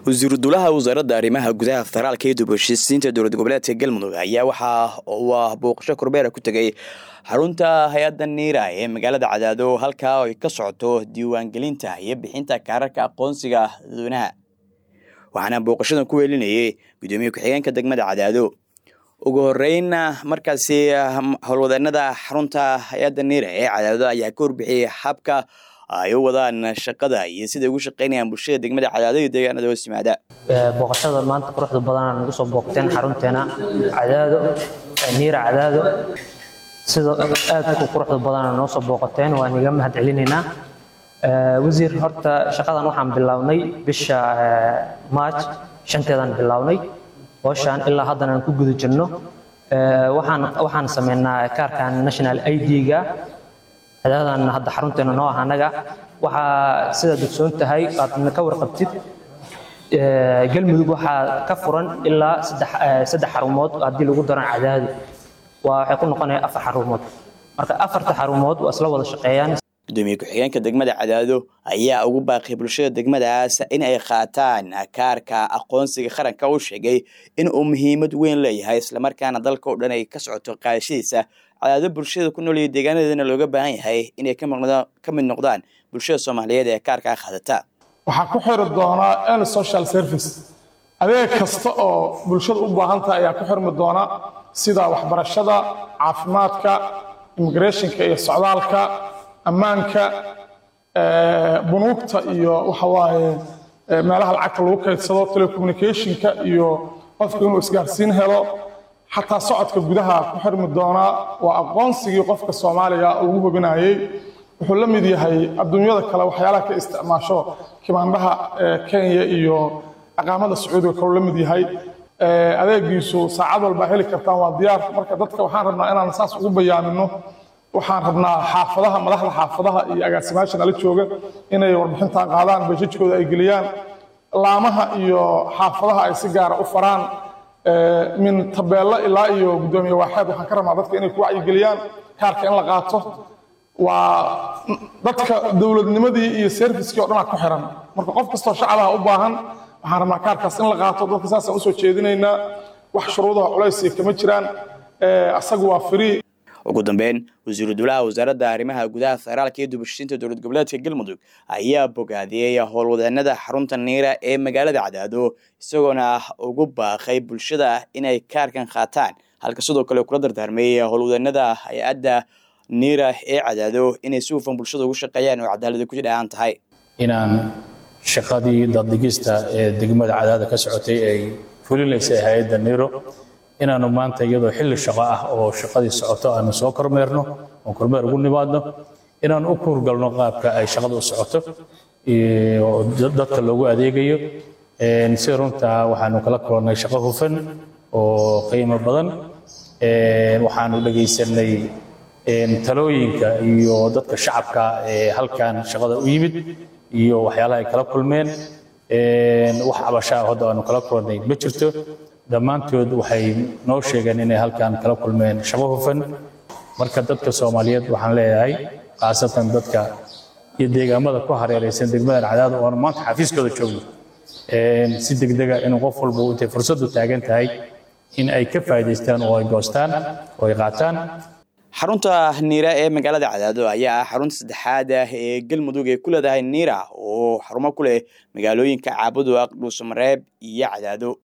wasiiru dulaha wasaaradda arrimaha gudaha federaalka iyo dubheshiisiinta dowlad goboleedka galmudug ayaa waxa uu ah booqasho korbeera ku tegay xarunta hay-adda niira ee magaalada cadaado halkaa ay ka socoto diiwaangelinta iyo bixinta kaararka aqoonsiga dadweynaha waxaana booqashadan ku weelinayay gudoomiye ku-xigeenka degmada cadaado ugu horeyn markaasi howlwadeenada xarunta hay-adda niira ee cadaado ayaa ka warbixiyey habka ay u wadaan shaqada iyo siday ugu shaqeynayaan bulshada degmada cadaado iyo deegaanada hoos yimaada booqashada maanta quruxda badanaa nagu soo booqteen xarunteena cadaado niira cadaado sida aadku quruxda badanaa noo soo booqateen waan iga mahad celinaynaa wasiir horta shaqadan waxaan bilownay bisha march shanteedaan bilownay hooshaan ilaa haddana aan ku guda jirno waxaan waxaan sameynaa kaarkan national id-ga cadaadaan hadda xarunteena noo ah annaga waxaa sidaad ogsoon tahay aadna ka warqabtid galmudug waxaa ka furan ilaa saddex xarumood haddii lagu daran cadaadu waa waxay ku noqonaya afar xarumood marka afarta xarumood waa isla wada shaqeeyaan gudoomiye ku-xigeenka degmada cadaado ayaa ugu baaqay bulshada degmadaas in ay qaataan kaarka aqoonsiga qaranka u sheegay in uu muhiimad weyn leeyahay islamarkaana dalka oo dhan ay ka socoto qaadashadiisa cadaado bulshada ku nool iyo deegaanadeedana looga baahan yahay inay ka mid noqdaan bulshada soomaaliyeed ee kaarkaa qaadata waxaa ku xiri doonaa n social service adeeg kasta oo bulshada u baahan tahay ayaa ku xirmi doona sida waxbarashada caafimaadka immigrationka iyo socdaalka ammaanka bunuugta iyo waxawaaye meelaha lacagta lagu kaydsado telecommunicationka iyo qofka inuu isgaarsiin helo xataa socodka gudaha ku xirmi doonaa waa aqoonsigii qofka soomaaliga ugu hubinayey wuxuu la mid yahay adduunyada kale waxyaalaha ka isticmaasho kimaandhaha kenya iyo aqaamada sacuudiga kaleu la mid yahay adeegiisu saacad walbaa heli kartaan waa diyaar marka dadka waxaan rabnaa inaan saas ugu bayaamino waxaan rabnaa xaafadaha madaxda xaafadaha iyo agaasimaasha nala jooga inay warbixintan qaadaan bajajkooda ay geliyaan laamaha iyo xaafadaha ay si gaara u faraan min tabeello ilaa iyo guddoomiye waaxeed waxaan ka rabnaa dadka inay ku wacyigeliyaan kaarka in la qaato waa dadka dowladnimadii iyo serviskii o dhanaa ku xiran marka qof kastoo shacabaha u baahan waxaan rabnaa kaarkaas in la qaato dadka saasaan usoo jeedinaynaa wax shuruudaha culaysiga kama jiraan asagu waa free ugu dambeyn wasiiru dulaha wasaaradda arrimaha gudaha federaalka iyo dubashiinta dowlad goboleedka galmudug ayaa bogaadiyey howlwadeenada xarunta niira ee magaalada cadaado isagoona ugu baaqay bulshada inay kaarkan qaataan halka sidoo kale kula dardaarmay howlwadeenada hay-adda niira ee cadaado inay si hufan bulshada ugu shaqeeyaan oo cadaalada ku jidhaan tahay inaan shaqadii daddhigista ee degmada cadaada ka socotay ay fulinaysay hay-adda niiro inaanu maanta iyadoo xilli shaqo ah oo shaqadii socoto aanu soo kormeerno oo kormeer ugu nimaadno inaanu u kuurgalno qaabka ay shaqada u socoto oo dadka loogu adeegayo si runtaa waxaanu kala kulannay shaqo hufan oo qiimo badan waxaanu dhegaysanay talooyinka iyo dadka shacabka ee halkan shaqada u yimid iyo waxyaalaha ay kala kulmeen wax cabasha ah hadda aanu kala kulannay ma jirto dhammaantood waxay noo sheegeen inay halkan kala kulmeen shaqo hufan marka dadka soomaaliyeed waxaan leeyahay khaasatan dadka iyo deegaamada ku hareeraysan degmadan cadaado oonu maanta xafiiskooda joogno si degdega inuu qof walba intay fursaddu taagan tahay in ay ka faa'iidaystaan oo ay goostaan oo ay qaataan xarunta niira ee magaalada cadaado ayaa ah xarunta saddexaad ah ee galmudug ee ku leedahay niira oo xarumo ku leh magaalooyinka caabudu aq dhuusamareeb iyo cadaado